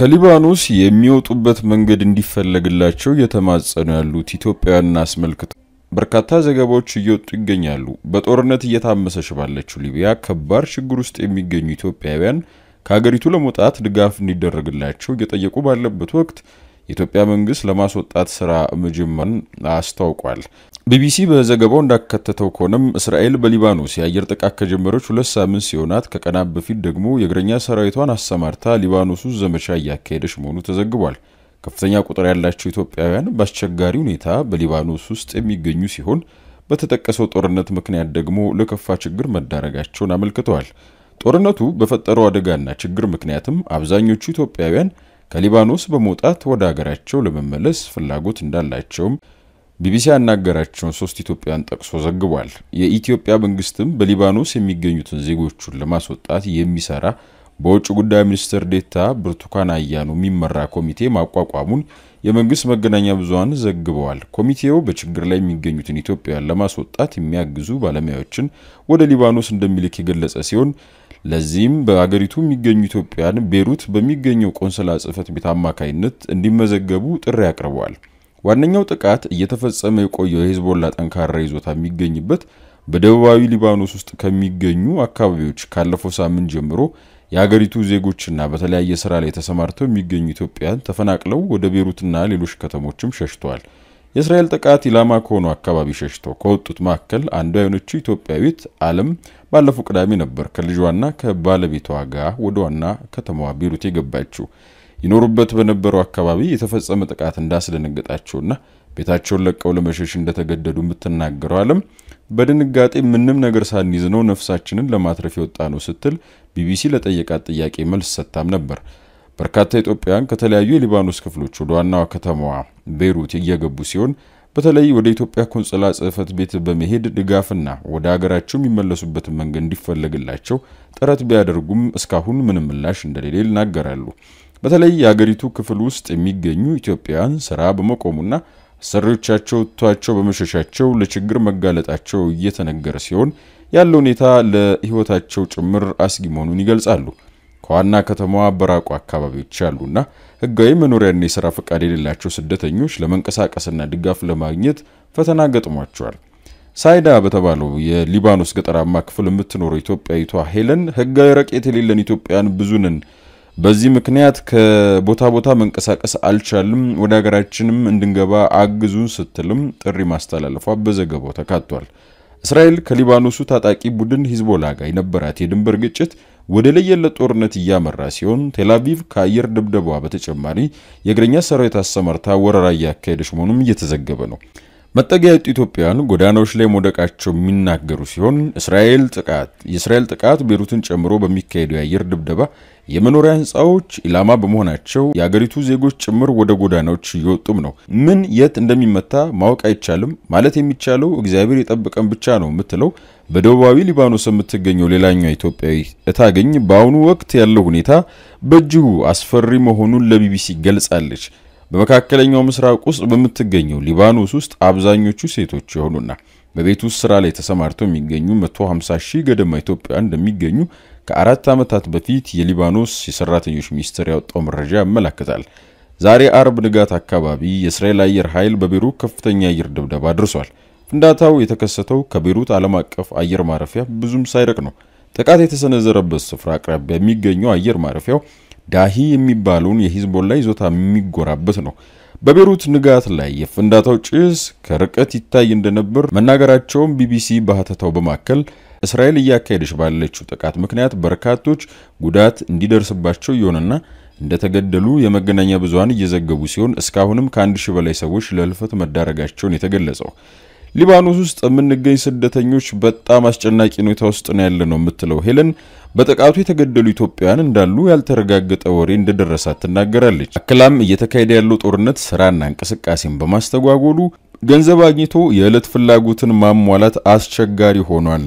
ከሊባኖስ የሚወጡበት መንገድ እንዲፈለግላቸው እየተማጸኑ ያሉት ኢትዮጵያውያንን አስመልክቶ በርካታ ዘገባዎች እየወጡ ይገኛሉ። በጦርነት እየታመሰች ባለችው ሊቢያ ከባድ ችግር ውስጥ የሚገኙ ኢትዮጵያውያን ከሀገሪቱ ለመውጣት ድጋፍ እንዲደረግላቸው እየጠየቁ ባለበት ወቅት የኢትዮጵያ መንግስት ለማስወጣት ስራ መጀመሩን አስታውቋል። ቢቢሲ በዘገባው እንዳካተተው ከሆነም እስራኤል በሊባኖስ የአየር ጥቃት ከጀመረች ሁለት ሳምንት ሲሆናት ከቀናት በፊት ደግሞ የእግረኛ ሰራዊቷን አሰማርታ ሊባኖስ ውስጥ ዘመቻ እያካሄደች መሆኑ ተዘግቧል። ከፍተኛ ቁጥር ያላቸው ኢትዮጵያውያን በአስቸጋሪ ሁኔታ በሊባኖስ ውስጥ የሚገኙ ሲሆን በተጠቀሰው ጦርነት ምክንያት ደግሞ ለከፋ ችግር መዳረጋቸውን አመልክተዋል። ጦርነቱ በፈጠረው አደጋና ችግር ምክንያትም አብዛኞቹ ኢትዮጵያውያን ከሊባኖስ በመውጣት ወደ ሀገራቸው ለመመለስ ፍላጎት እንዳላቸውም ቢቢሲ ያናገራቸውን ሶስት ኢትዮጵያን ጠቅሶ ዘግቧል። የኢትዮጵያ መንግስትም በሊባኖስ የሚገኙትን ዜጎቹን ለማስወጣት የሚሰራ በውጭ ጉዳይ ሚኒስትር ዴታ ብርቱካን አያኑ የሚመራ ኮሚቴ ማቋቋሙን የመንግስት መገናኛ ብዙኃን ዘግበዋል። ኮሚቴው በችግር ላይ የሚገኙትን ኢትዮጵያውያን ለማስወጣት የሚያግዙ ባለሙያዎችን ወደ ሊባኖስ እንደሚልክ የገለጸ ሲሆን ለዚህም በአገሪቱ የሚገኙ ኢትዮጵያውያን ቤሩት በሚገኘው ቆንስላ ጽሕፈት ቤት አማካይነት እንዲመዘገቡ ጥሪ አቅርበዋል። ዋነኛው ጥቃት እየተፈጸመ የቆየው የሂዝቦላ ጠንካራ ይዞታ የሚገኝበት በደቡባዊ ሊባኖስ ውስጥ ከሚገኙ አካባቢዎች ካለፈው ሳምንት ጀምሮ የሀገሪቱ ዜጎችና በተለያየ ስራ ላይ ተሰማርተው የሚገኙ ኢትዮጵያውያን ተፈናቅለው ወደ ቤሩትና ሌሎች ከተሞችም ሸሽተዋል። የእስራኤል ጥቃት ኢላማ ከሆኑ አካባቢ ሸሽተው ከወጡት መካከል አንዷ የሆነችው ኢትዮጵያዊት አለም ባለፈው ቅዳሜ ነበር ከልጇና ከባለቤቷ ጋር ወደ ዋና ከተማዋ ቤሩት የገባችው። ይኖሩበት በነበረው አካባቢ የተፈጸመ ጥቃት እንዳስደነገጣቸውና ቤታቸውን ለቀው ለመሸሽ እንደተገደዱ የምትናገረው አለም በድንጋጤ ምንም ነገር ሳንይዝ ነው ነፍሳችንን ለማትረፍ የወጣ ነው ስትል ቢቢሲ ለጠየቃት ጥያቄ መልስ ሰጥታም ነበር። በርካታ ኢትዮጵያውያን ከተለያዩ የሊባኖስ ክፍሎች ወደ ዋናዋ ከተማዋ ቤይሩት እየገቡ ሲሆን በተለይ ወደ ኢትዮጵያ ቆንጽላ ጽሕፈት ቤት በመሄድ ድጋፍና ወደ ሀገራቸው የሚመለሱበትን መንገድ እንዲፈለግላቸው ጥረት ቢያደርጉም እስካሁን ምንም ምላሽ እንደሌለ ይናገራሉ። በተለይ የአገሪቱ ክፍል ውስጥ የሚገኙ ኢትዮጵያውያን ስራ በመቆሙና አሰሪዎቻቸው ትቷቸው በመሸሻቸው ለችግር መጋለጣቸው እየተነገረ ሲሆን ያለው ሁኔታ ለሕይወታቸው ጭምር አስጊ መሆኑን ይገልጻሉ። ከዋና ከተማዋ በራቁ አካባቢዎች ያሉና ሕጋዊ መኖሪያና የሥራ ፈቃድ የሌላቸው ስደተኞች ለመንቀሳቀስና ድጋፍ ለማግኘት ፈተና ገጥሟቸዋል። ሳይዳ በተባለው የሊባኖስ ገጠራማ ክፍል የምትኖረው ኢትዮጵያዊቷ ሄለን ሕጋዊ ረቄት የሌለን ኢትዮጵያውያን ብዙ ነን በዚህ ምክንያት ከቦታ ቦታ መንቀሳቀስ አልቻልም፣ ወደ ሀገራችንም እንድንገባ አግዙን ስትልም ጥሪ ማስተላለፏ በዘገባው ተካቷል። እስራኤል ከሊባኖሱ ታጣቂ ቡድን ሂዝቦላ ጋር የነበራት የድንበር ግጭት ወደ ለየለት ጦርነት እያመራ ሲሆን ቴልአቪቭ ከአየር ድብደቧ በተጨማሪ የእግረኛ ሰራዊት አሰማርታ ወረራ እያካሄደች መሆኑም እየተዘገበ ነው። መጠጊያ ያጡ ኢትዮጵያውያን ጎዳናዎች ላይ መውደቃቸው የሚናገሩ ሲሆን እስራኤል ጥቃት የእስራኤል ጥቃት ቤሩትን ጨምሮ በሚካሄደው የአየር ድብደባ የመኖሪያ ሕንፃዎች ኢላማ በመሆናቸው የአገሪቱ ዜጎች ጭምር ወደ ጎዳናዎች እየወጡም ነው። ምን የት እንደሚመታ ማወቅ አይቻልም። ማለት የሚቻለው እግዚአብሔር የጠበቀን ብቻ ነው የምትለው በደቡባዊ ሊባኖስ የምትገኘው ሌላኛው ኢትዮጵያዊ እታገኝ በአሁኑ ወቅት ያለው ሁኔታ በእጅጉ አስፈሪ መሆኑን ለቢቢሲ ገልጻለች። በመካከለኛው ምስራቅ ውስጥ በምትገኘው ሊባኖስ ውስጥ አብዛኞቹ ሴቶች የሆኑና በቤት ውስጥ ስራ ላይ ተሰማርተው የሚገኙ 150 ሺህ ገደማ ኢትዮጵያውያን እንደሚገኙ ከአራት ዓመታት በፊት የሊባኖስ የሰራተኞች ሚኒስቴር ያወጣው መረጃ ያመላክታል። ዛሬ አርብ ንጋት አካባቢ የእስራኤል አየር ኃይል በቤሩት ከፍተኛ አየር ድብደባ አድርሷል። ፍንዳታው የተከሰተው ከቤሩት ዓለም አቀፍ አየር ማረፊያ ብዙም ሳይርቅ ነው። ጥቃት የተሰነዘረበት ስፍራ አቅራቢያ የሚገኘው አየር ማረፊያው ዳሂ የሚባለውን የሂዝቦላ ይዞታ የሚጎራበት ነው። በቤሩት ንጋት ላይ የፍንዳታው ጭስ ከርቀት ይታይ እንደነበር መናገራቸውን ቢቢሲ በሀተታው በማከል እስራኤል እያካሄደች ባለችው ጥቃት ምክንያት በርካቶች ጉዳት እንዲደርስባቸው እየሆነና እንደተገደሉ የመገናኛ ብዙኃን እየዘገቡ ሲሆን እስካሁንም ከአንድ ሺህ በላይ ሰዎች ለህልፈት መዳረጋቸውን የተገለጸው ሊባኖስ ውስጥ የምንገኝ ስደተኞች በጣም አስጨናቂ ሁኔታ ውስጥ ነው ያለ ነው የምትለው ሄለን በጥቃቱ የተገደሉ ኢትዮጵያውያን እንዳሉ ያልተረጋገጠ ወሬ እንደደረሳት ትናገራለች። አክላም እየተካሄደ ያለው ጦርነት ስራና እንቅስቃሴን በማስተጓጎሉ ገንዘብ አግኝቶ የዕለት ፍላጎትን ማሟላት አስቸጋሪ ሆኗል።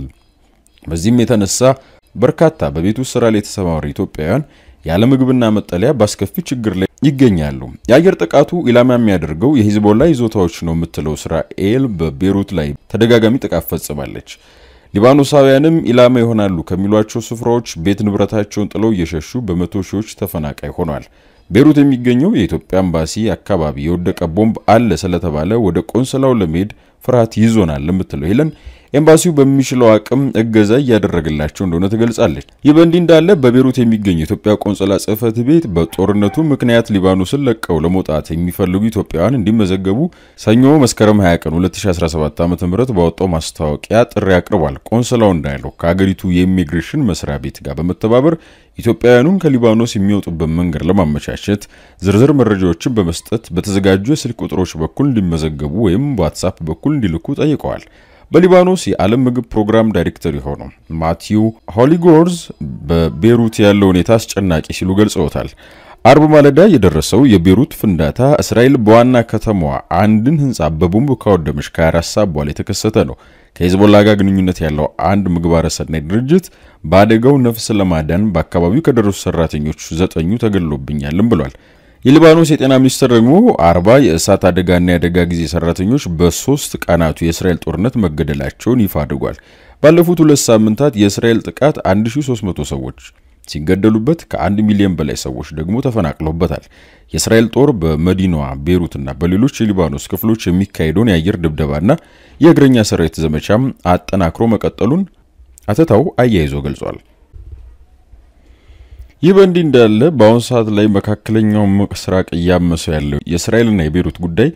በዚህም የተነሳ በርካታ በቤት ውስጥ ስራ ላይ የተሰማሩ ኢትዮጵያውያን ያለ ምግብና መጠለያ በአስከፊ ችግር ላይ ይገኛሉ። የአየር ጥቃቱ ኢላማ የሚያደርገው የሂዝቦላ ይዞታዎች ነው የምትለው እስራኤል በቤሩት ላይ ተደጋጋሚ ጥቃት ፈጽማለች። ሊባኖሳውያንም ኢላማ ይሆናሉ ከሚሏቸው ስፍራዎች ቤት ንብረታቸውን ጥለው እየሸሹ በመቶ ሺዎች ተፈናቃይ ሆኗል። ቤሩት የሚገኘው የኢትዮጵያ ኤምባሲ አካባቢ የወደቀ ቦምብ አለ ስለተባለ ወደ ቆንስላው ለመሄድ ፍርሃት ይዞናል የምትለው ሄለን ኤምባሲው በሚችለው አቅም እገዛ እያደረገላቸው እንደሆነ ትገልጻለች። ይህ በእንዲህ እንዳለ በቤሩት የሚገኘው የኢትዮጵያ ቆንስላ ጽሕፈት ቤት በጦርነቱ ምክንያት ሊባኖስን ለቀው ለመውጣት የሚፈልጉ ኢትዮጵያውያን እንዲመዘገቡ ሰኞ መስከረም 20 ቀን 2017 ዓ ም ባወጣው ማስታወቂያ ጥሪ አቅርቧል። ቆንስላው እንዳለው ከሀገሪቱ የኢሚግሬሽን መስሪያ ቤት ጋር በመተባበር ኢትዮጵያውያኑን ከሊባኖስ የሚወጡበት መንገድ ለማመቻቸት ዝርዝር መረጃዎችን በመስጠት በተዘጋጁ የስልክ ቁጥሮች በኩል እንዲመዘገቡ ወይም በዋትሳፕ በኩል እንዲልኩ ጠይቀዋል። በሊባኖስ የዓለም ምግብ ፕሮግራም ዳይሬክተር የሆነው ማቲው ሆሊጎርዝ በቤሩት ያለው ሁኔታ አስጨናቂ ሲሉ ገልጸውታል። አርብ ማለዳ የደረሰው የቤሩት ፍንዳታ እስራኤል በዋና ከተማዋ አንድን ሕንፃ በቦምብ ካወደመች ከ24 ሰዓት በኋላ የተከሰተ ነው። ከሂዝቦላ ጋር ግንኙነት ያለው አንድ ምግባረ ሰናይ ድርጅት በአደጋው ነፍስ ለማዳን በአካባቢው ከደረሱ ሰራተኞች ዘጠኙ ተገድሎብኛልም ብሏል። የሊባኖስ የጤና ሚኒስቴር ደግሞ አርባ የእሳት አደጋና የአደጋ ጊዜ ሰራተኞች በሶስት ቀናቱ የእስራኤል ጦርነት መገደላቸውን ይፋ አድርጓል። ባለፉት ሁለት ሳምንታት የእስራኤል ጥቃት 1300 ሰዎች ሲገደሉበት ከአንድ ሚሊዮን በላይ ሰዎች ደግሞ ተፈናቅለውበታል። የእስራኤል ጦር በመዲናዋ ቤሩትና በሌሎች የሊባኖስ ክፍሎች የሚካሄደውን የአየር ድብደባና የእግረኛ ሰራዊት ዘመቻም አጠናክሮ መቀጠሉን አተታው አያይዞ ገልጿል። ይህ በእንዲህ እንዳለ በአሁኑ ሰዓት ላይ መካከለኛው ምስራቅ እያመሰው ያለው የእስራኤልና የቤሩት ጉዳይ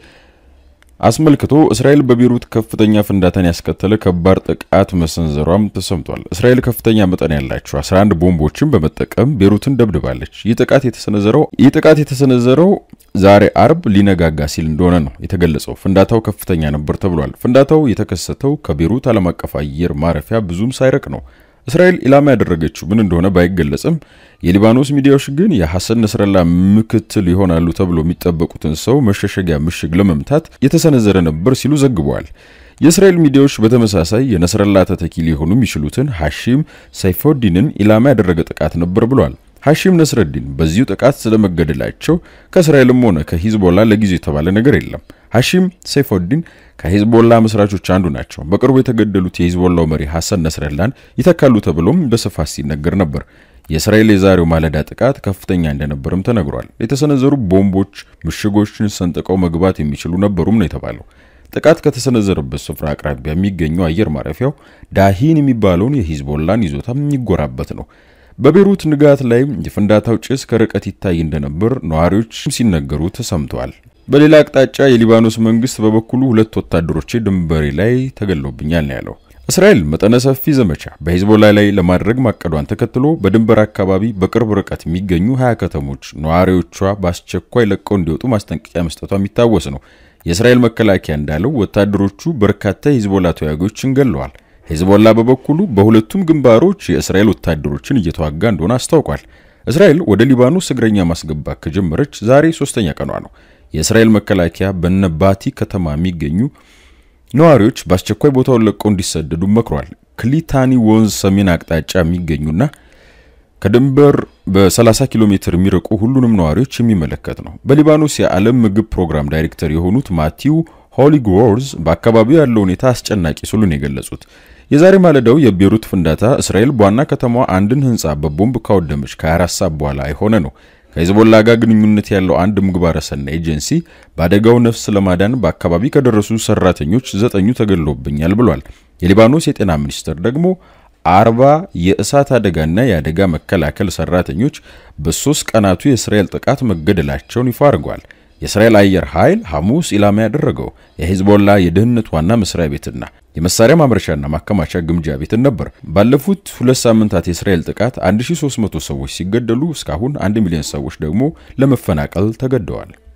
አስመልክቶ እስራኤል በቤሩት ከፍተኛ ፍንዳታን ያስከተለ ከባድ ጥቃት መሰንዘሯም ተሰምቷል። እስራኤል ከፍተኛ መጠን ያላቸው 11 ቦምቦችን በመጠቀም ቤሩትን ደብድባለች። ይህ ጥቃት የተሰነዘረው ይህ ጥቃት የተሰነዘረው ዛሬ አርብ ሊነጋጋ ሲል እንደሆነ ነው የተገለጸው። ፍንዳታው ከፍተኛ ነበር ተብሏል። ፍንዳታው የተከሰተው ከቤሩት ዓለም አቀፍ አየር ማረፊያ ብዙም ሳይርቅ ነው። እስራኤል ኢላማ ያደረገችው ምን እንደሆነ ባይገለጽም የሊባኖስ ሚዲያዎች ግን የሐሰን ነስረላ ምክትል ይሆናሉ ተብሎ የሚጠበቁትን ሰው መሸሸጊያ ምሽግ ለመምታት የተሰነዘረ ነበር ሲሉ ዘግበዋል። የእስራኤል ሚዲያዎች በተመሳሳይ የነስረላ ተተኪ ሊሆኑ የሚችሉትን ሐሺም ሰይፎዲንን ኢላማ ያደረገ ጥቃት ነበር ብሏል። ሐሺም ነስረዲን በዚሁ ጥቃት ስለመገደላቸው ከእስራኤልም ሆነ ከሂዝቦላ ለጊዜው የተባለ ነገር የለም። ሐሺም ሰይፎዲን ከሂዝቦላ መስራቾች አንዱ ናቸው። በቅርቡ የተገደሉት የሂዝቦላው መሪ ሐሰን ነስረላን ይተካሉ ተብሎም በስፋት ሲነገር ነበር። የእስራኤል የዛሬው ማለዳ ጥቃት ከፍተኛ እንደነበርም ተነግሯል። የተሰነዘሩ ቦምቦች ምሽጎችን ሰንጥቀው መግባት የሚችሉ ነበሩም ነው የተባለው። ጥቃት ከተሰነዘረበት ስፍራ አቅራቢያ የሚገኘው አየር ማረፊያው ዳሂን የሚባለውን የሂዝቦላን ይዞታ የሚጎራበት ነው። በቤሩት ንጋት ላይ የፍንዳታው ጭስ ከርቀት ይታይ እንደነበር ነዋሪዎች ሲነገሩ ተሰምተዋል። በሌላ አቅጣጫ የሊባኖስ መንግስት በበኩሉ ሁለት ወታደሮቼ ድንበሬ ላይ ተገድለውብኛል ነው ያለው። እስራኤል መጠነ ሰፊ ዘመቻ በሂዝቦላ ላይ ለማድረግ ማቀዷን ተከትሎ በድንበር አካባቢ በቅርብ ርቀት የሚገኙ ሀያ ከተሞች ነዋሪዎቿ በአስቸኳይ ለቀው እንዲወጡ ማስጠንቀቂያ መስጠቷ የሚታወስ ነው። የእስራኤል መከላከያ እንዳለው ወታደሮቹ በርካታ የሂዝቦላ ተዋጊዎችን ገለዋል። ሂዝቦላ በበኩሉ በሁለቱም ግንባሮች የእስራኤል ወታደሮችን እየተዋጋ እንደሆነ አስታውቋል። እስራኤል ወደ ሊባኖስ እግረኛ ማስገባት ከጀመረች ዛሬ ሶስተኛ ቀኗ ነው። የእስራኤል መከላከያ በነባቲ ከተማ የሚገኙ ነዋሪዎች በአስቸኳይ ቦታውን ለቀው እንዲሰደዱ መክሯል። ክሊታኒ ወንዝ ሰሜን አቅጣጫ የሚገኙና ከድንበር በ30 ኪሎ ሜትር የሚርቁ ሁሉንም ነዋሪዎች የሚመለከት ነው። በሊባኖስ የዓለም ምግብ ፕሮግራም ዳይሬክተር የሆኑት ማቲው ሆሊጎርዝ በአካባቢው ያለው ሁኔታ አስጨናቂ ሲሉን የገለጹት የዛሬ ማለዳው የቤሩት ፍንዳታ እስራኤል በዋና ከተማዋ አንድን ሕንፃ በቦምብ ካወደመች ከ24 ሰዓት በኋላ የሆነ ነው። ከሂዝቦላ ጋር ግንኙነት ያለው አንድ ምግባረ ሰናይ ኤጀንሲ በአደጋው ነፍስ ለማዳን በአካባቢ ከደረሱ ሰራተኞች ዘጠኙ ተገድሎብኛል ብሏል። የሊባኖስ የጤና ሚኒስቴር ደግሞ አርባ የእሳት አደጋና የአደጋ መከላከል ሰራተኞች በሶስት ቀናቱ የእስራኤል ጥቃት መገደላቸውን ይፋ አድርጓል። የእስራኤል አየር ኃይል ሐሙስ ኢላማ ያደረገው የሂዝቦላ የደህንነት ዋና መስሪያ ቤትና የመሳሪያ ማምረቻና ማከማቻ ግምጃ ቤትን ነበር። ባለፉት ሁለት ሳምንታት የእስራኤል ጥቃት 1300 ሰዎች ሲገደሉ እስካሁን 1 ሚሊዮን ሰዎች ደግሞ ለመፈናቀል ተገደዋል።